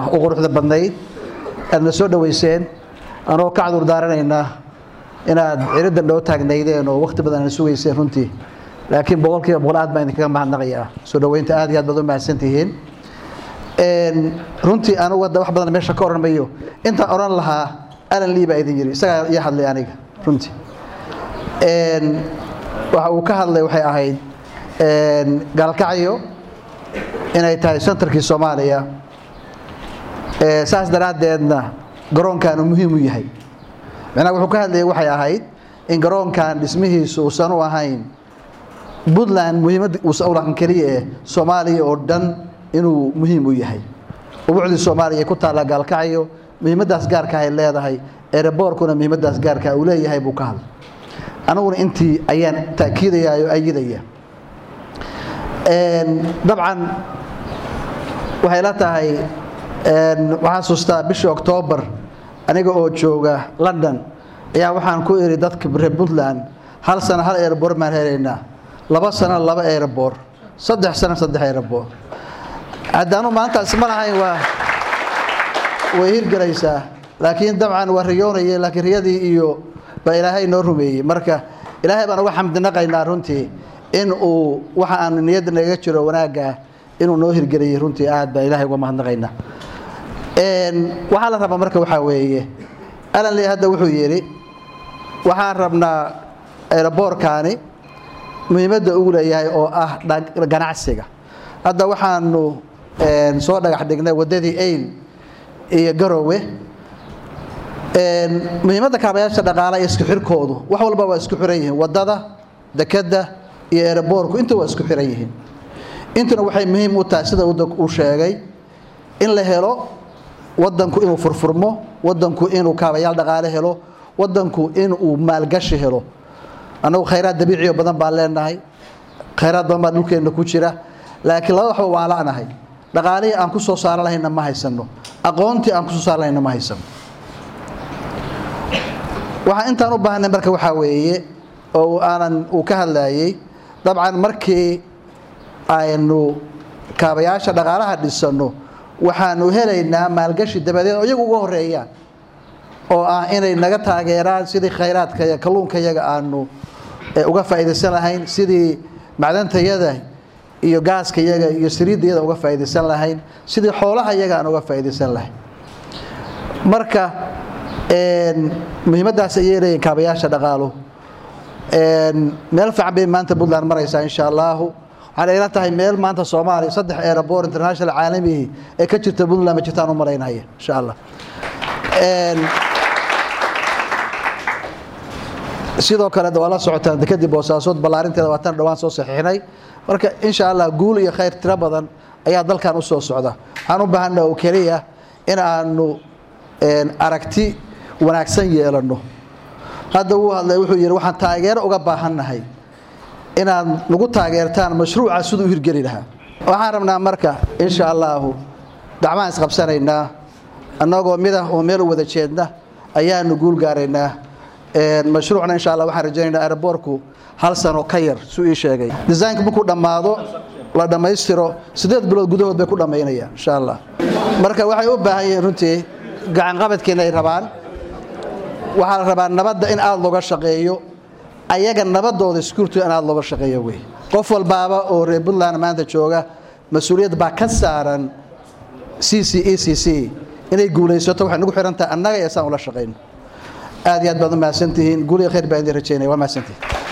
u quruxda badnayd aadna soo dhoweyseen anoo ka cadur daaranaynaa inaad ciriddan dhoo taagnaydeen oo wakhti badan aad sugayseen runtii laakiin boqolkiiba boqol aad baan idinkaga mahadnaqayaa soo dhoweynta aad iyo aad baad u mahadsan tihiin runtii anugu hadda wax badan meesha ka odhan mayo intaan odhan lahaa alan lii baa idin yidhi isagaa ii hadlay aniga runtii waxa uu ka hadlay waxay ahayd gaalkacyo inay tahay sentarkii soomaaliya saas daraaddeedna garoonkaanu muhiim u yahay macnaha wuxuu ka hadlayay waxay ahayd in garoonkan dhismihiisu uusan u ahayn puntland muhiimad uusan u lahan keliya eh soomaaliya oo dhan inuu muhiim u yahay ubucdii soomaaliya ay ku taallaa gaalkacyo muhiimaddaas gaarka ay leedahay ereborkuna muhiimaddaas gaarka uu leeyahay buu ka hadlay aniguna intii ayaan ta'kiidaya oo ayidaya dabcan waxay la tahay waxaan sustaa bishii oktoobar aniga oo jooga london ayaa waxaan ku idhi dadka reer puntland hal sano hal erebor maan helaynaa laba sano laba erebor saddex sano saddex erebor haddaanu maantaasi ma lahayn waa way hirgelaysaa laakiin dabcan waa riyoonaya laakiin riyadii iyo baa ilaahay noo rumeeyey marka ilaahay baan uga xamdinaqaynaa runtii in uu waxa aanu niyadda nagaga jiro wanaagga inuu noo hirgeliyey runtii aad baan ilahay uga mahadnaqaynaa waxaa la rabaa marka waxaa weeye alan lee hadda wuxuu yidhi waxaan rabnaa eeraboorkaani muhiimadda ugu leeyahay oo ah ganacsiga hadda waxaanu soo dhagax dhignay waddadii ayl iyo garowe muhiimadda kaabayaasha dhaqaala iyo isku xirkoodu wax walba waa isku xiran yihiin waddada dekadda iyo eeraboorku inta waa isku xiran yihiin intuna waxay muhiim u tahay sida uu sheegay in la helo wadanku inuu furfurmo wadanku inuu kaabayaal dhaqaale helo wadanku inuu maalgashi helo annagu khayraad dabiiciyo badan baan leenahay khayraad badan baa dhulkeenna ku jira laakiin laba waxba waan la'nahay dhaqaalihii aan ku soo saaran lahayna ma haysano aqoontii aan ku soo saaran lahayna ma haysano waxaa intaan u baahnay marka waxaa weeye oo aanan uu ka hadlayey dabcan markii aynu kaabayaasha dhaqaalaha dhisanno waxaanu helaynaa maalgashi dabadeed oo iyagu uga horeeyaan oo ah inay naga taageeraan sidii khayraadka iyo kalluunkayaga aanu uga faa'iidaysan lahayn sidii macdantayada iyo gaaskayaga iyo siriiddayada uga faa'iidaysan lahayn sidii xoolaha yaga aan uga faa'iidaysan lahayn marka muhiimaddaas ayay leeyihin kaabayaasha dhaqaalu meel fiican bay maanta puntland maraysaa insha allahu waxaan ila tahay meel maanta soomaaliya saddex airabor international caalamihi ee ka jirta puntland ma jirtaan u malaynaya insha allah sidoo kale waa la socotaan dekadii boosaasood ballaarinteeda waa tan dhawaan soo saxiixnay marka insha allah guul iyo khayr tiro badan ayaa dalkan u soo socda waxaan u baahana oo keliya in aanu aragti wanaagsan yeelanno hadda wuu hadlay wuxuu yidhi waxaan taageero uga baahannahay inaad nagu taageertaan mashruuca siduu u hirgeli lahaa waxaan rabnaa marka insha allaahu gacmahaan isqabsanaynaa annagoo midah oo meel u wada jeedna ayaanu guul gaaraynaa mashruucna insha allah waxaan rajaynaynaa aeroboorku hal sano ka yar suu ii sheegay desaynka markuu dhammaado la dhammaystiro siddeed bilood gudahood bay ku dhammaynayaan insha allah marka waxay u baahan yihiin runtii gacanqabadkeena ay rabaan waxaa la rabaa nabadda in aada looga shaqeeyo ayaga nabadooda security in aada looga shaqeeyo wey qof walbaaba oo reer puntland maanta jooga mas-uuliyad baa ka saaran c c e c c inay guulaysato waxay nagu xihan tahay annaga iyo saan ula shaqayno aad iyo aad baad u mahadsantihiin guul iyo khayr baan idin rajaynaya waa mahadsantihin